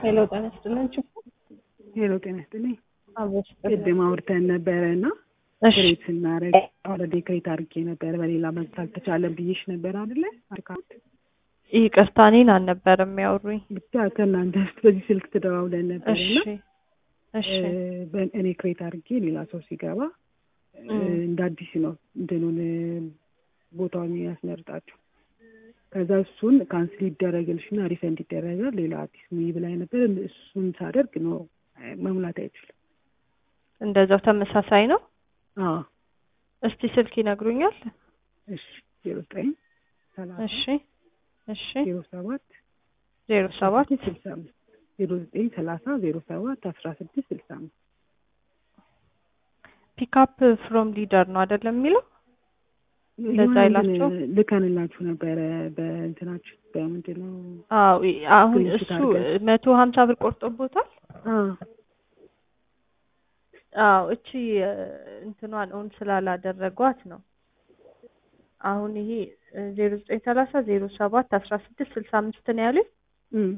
ሄሎ ጤና ይስጥልን። ሄሎ ጤና ይስጥልኝ። አብሮሽ ቅድም አውርተን ነበረ እና እሺ ክሬት ስናደርግ ኦልሬዲ ክሬት አድርጌ ነበረ በሌላ መግዛት አልተቻለም ብዬሽ ነበር አይደለ? አካውንት ይቅርታ እኔን አልነበረም የሚያወሩኝ። ብቻ ከእናንተ ውስጥ በዚህ ስልክ ተደዋውለን ነበር እሺ እና እሺ በ- እኔ ክሬት አድርጌ ሌላ ሰው ሲገባ እም። እንደ አዲስ ነው እንትኑን ቦታውን ያስመርጣችሁ። ከዛ እሱን ካንስል ይደረግልሽና ሪፈንድ ይደረጋል። ሌላ አዲስ ሙይ ብላይ ነበር። እሱን ሳደርግ ነው መሙላት አይችልም። እንደዛው ተመሳሳይ ነው። አዎ እስቲ ስልክ ይነግሩኛል? እሺ ዜሮ ዘጠኝ ሰላሳ እሺ እሺ ዜሮ ሰባት ዜሮ ሰባት ስልሳ አምስት ዜሮ ዘጠኝ ሰላሳ ዜሮ ሰባት አስራ ስድስት ስልሳ አምስት ፒክአፕ ፍሮም ሊደር ነው አይደለም የሚለው? እንደዛ የሆነ ይላቸው? እንትን ልከንላችሁ ነበረ በእንትናችሁ በምንድን ነው አዎ ይ- አሁን ስክሪንሾት እሱ አድርገን። መቶ ሀምሳ ብር ቆርጦቦታል። አዎ አዎ እቺ እ፣ እንትኗን ኦን ስላላደረጓት ነው። አሁን ይሄ ዜሮ ዘጠኝ ሰላሳ ዜሮ ሰባት አስራ ስድስት ስልሳ አምስት ነው ያሉኝ። እም።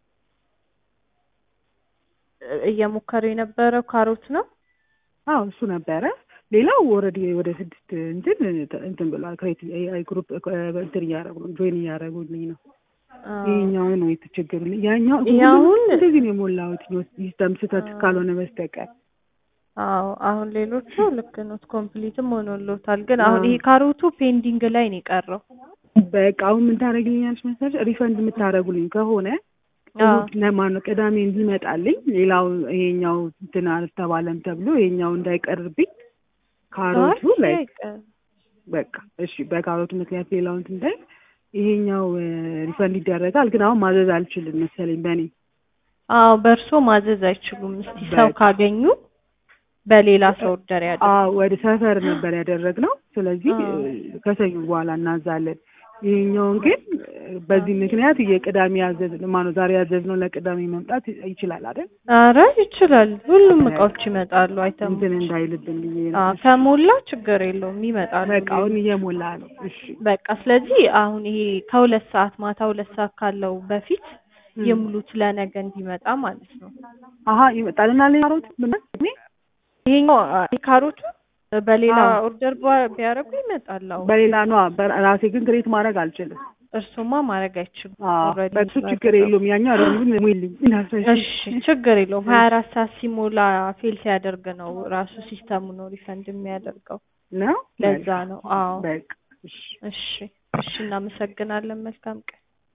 እ፣ እየሞከሩ የነበረው ካሮት ነው። አዎ እሱ ነበረ። ሌላው ኦልሬዲ ወደ ስድስት እንትን እንትን ብሏል። ክሬት ግሩፕ እንትን እያደረጉ ነው ጆይን እያደረጉልኝ ነው። አዎ። ይሄኛው ነው የተቸገሩልኝ። ያኛው ይሄ አሁን- እንደዚህ ነው የሞላሁት ሲስተም ስህተት ካልሆነ በስተቀር አዎ አሁን ሌሎቹ ልክ ኖት ኮምፕሊትም ሆኖሎታል። ግን አሁን አዎ። ይሄ ካሮቱ ፔንዲንግ ላይ ነው የቀረው። በቃ አሁን ምን ታደርግልኛለች መሰለሽ? ሪፈንድ የምታደርጉልኝ ከሆነ አዎ እሑድ ለማነው ቅዳሜ እንዲመጣልኝ ሌላው ይሄኛው እንትን አልተባለም ተብሎ ይሄኛው እንዳይቀርብኝ ካሮቱ አይ፣ ላይ አይቀርም። በቃ እሺ፣ በካሮቱ ምክንያት ሌላው እንትን እንዳይ ይሄኛው ሪፈንድ ይደረጋል። ግን አሁን ማዘዝ አልችልም መሰለኝ በእኔ አዎ በእርሶ ማዘዝ አይችሉም። እስቲ ሰው በቃ። ካገኙ በሌላ ሰው ኦርደር ያድርጉ። አዎ ወደ ሰፈር ነበር ያደረግነው። ስለዚህ አዎ። እ፣ ከሰኞ በኋላ እናዛለን። ይሄኛውን ግን እ፣ በዚህ ምክንያት የቅዳሜ ያዘዝ ማነው ዛሬ ያዘዝነው ለቅዳሜ መምጣት ይችላል አይደል? አረ ይችላል። ሁሉም እቃዎች ይመጣሉ። አይተሙ እንትን እንዳይልብን ብዬ ነው። አዎ ከሞላ ችግር የለውም ይመጣሉ። በቃ አሁን እየሞላ ነው። እሺ በቃ ስለዚህ አሁን ይሄ ከሁለት ሰዓት ማታ ሁለት ሰዓት ካለው በፊት ም። የሙሉት ለነገ እንዲመጣ ማለት ነው። አሀ ይመጣልና ሌላ ካሮት ምን እኔ ይሄኛው አ- ካሮቱ በሌላ አዎ። ኦርደር ባ- ቢያደርጉ ይመጣል። አዎ በሌላ ነዋ። በራሴ ግን ክሬት ማድረግ አልችልም። እርሱማ ማድረግ አይችሉም። አዎ ኦልሬዲ በሱ ችግር ስላደረጉ። የለውም። ያኛው ረሙን ሙይልኝ እናስረሽ እሺ ችግር የለውም። ሀያ አራት ሰዓት ሲሞላ ፌል ሲያደርግ ነው ራሱ ሲስተሙ ነው ሪፈንድ የሚያደርገው። ነው ለዛ ነው። አዎ በቃ እሺ እሺ እሺ፣ እናመሰግናለን። መልካም ቀን